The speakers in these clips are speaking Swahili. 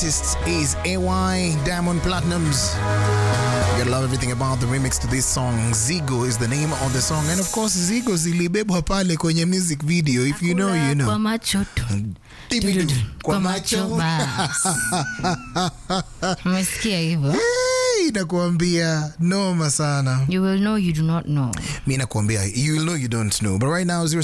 artist is AY Diamond Platinums. You gotta love everything about the remix to this song. Zigo is the name of the song. And of course, Zigo zilibebwa pale kwenye music video. If you know, you Kwa know. macho tu. Tibidu. Kwa macho basi. Umesikia hivyo? Hey, nakuambia noma sana. You will know you do not know. mi nakuambia you will know you don't know but right now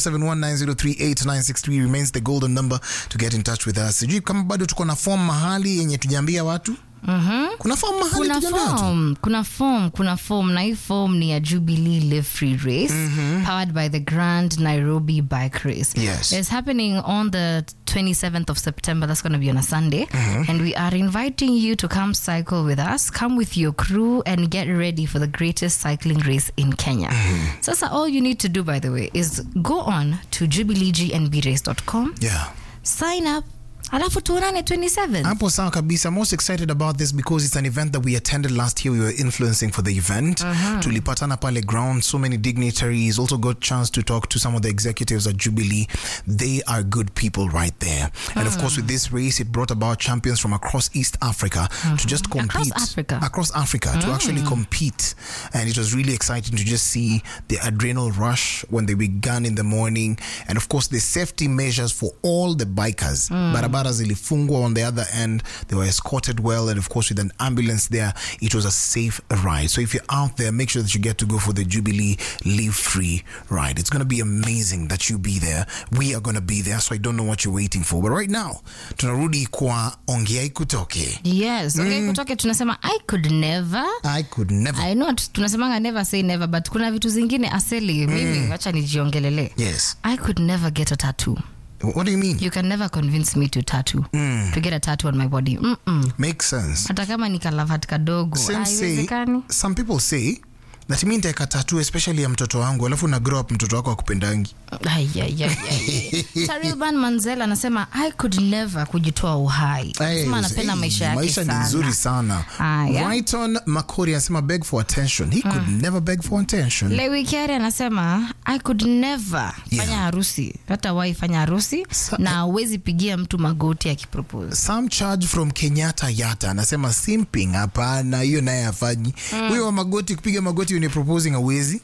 0719038963 remains the golden number to get in touch with us sijui kama bado tuko na form mahali yenye tujaambia watu mm-hmm. kuna form mahali kuna tujaambia watu form kuna form kuna form na hii form ni ya jubilee live free race powered by the grand nairobi bike race Yes. it's happening on the 27th of september that's going to be on a sunday and we are inviting you to come cycle with us come with your crew and get ready for the greatest cycling race in kenya sasa all you need to do by the way is go on to jubileegnbrace.com yeah sign up alafu tuonane 27 hapo sawa kabisa most excited about this because it's an event that we attended last year we were influencing for the event tulipatana pale ground so many dignitaries also got chance to talk to some of the executives at jubilee they are good people right there and of course with this race it brought about champions from across east africa to just compete Africa. across africa to actually compete and it was really exciting to just see the adrenal rush when they began in the morning and of course the safety measures for all the bikers barabara zilifungwa on the other end they were escorted well and of course with an ambulance there it was a safe ride so if you're out there make sure that you get to go for the jubilee live free ride it's going to be amazing that you be there we are going to be there so i don't know what you're waiting for but right now tunarudi kwa ongea kutoke yes okay kutoke tunasema i could never i could never I know t- tunasemanga never say never but kuna vitu zingine aseli mimi wacha nijiongelele yes i could never get a tattoo what do you mean you can never convince me to tattoo to get a tattoo on my body Mm-mm. makes sense hata kama ni kalavat kadogo Same say, haiwezekani some people say that mi ntaeka tatu especially ya mtoto wangu alafu na grow up mtoto wako akupendangi Ai, ai, ai, ai, ai. Tarilban manzel anasema i could never kujitoa uhai Anasema anapenda maisha yake maisha ni sana. nzuri sana Aya. Brighton Makori anasema beg for attention he could never beg for attention lewikiari anasema i could never Yeah. fanya harusi hata wai fanya harusi Sa- na awezi pigia mtu magoti akipropose Sam Charge from Kenyatta Yata anasema simping, hapana, hiyo naye afanyi huyo wa magoti, kupiga magoti when you're proposing awezi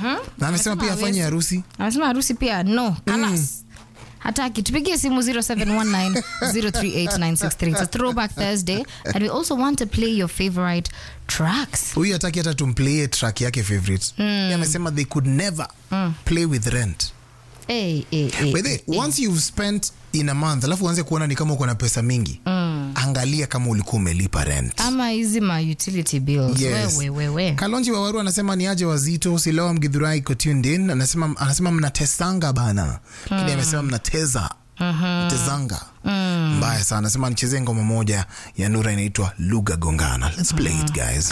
na amesema pia hawezi. afanye harusi. anasema harusi pia no kalas hataki tupigie simu 0719038963 it's a throwback thursday and we also want to play your favorite tracks Huyu hataki hata tumplayie track yake favorite. Yeye amesema they could never play with rent. hey, hey, hey. By the way, once you've spent in a month alafu uanze kuona ni kama uko na pesa mingi angalia kama ulikuwa umelipa rent ama hizi ma utility bills Yes. wewe wewe kalonji wawaru anasema ni aje wazito silawa mgidhurai iko tuned in anasema, anasema mnatesanga bana lakini amesema mnateza tezanga mbaya sana anasema nichezee ngoma moja ya nura inaitwa lugha gongana let's play it guys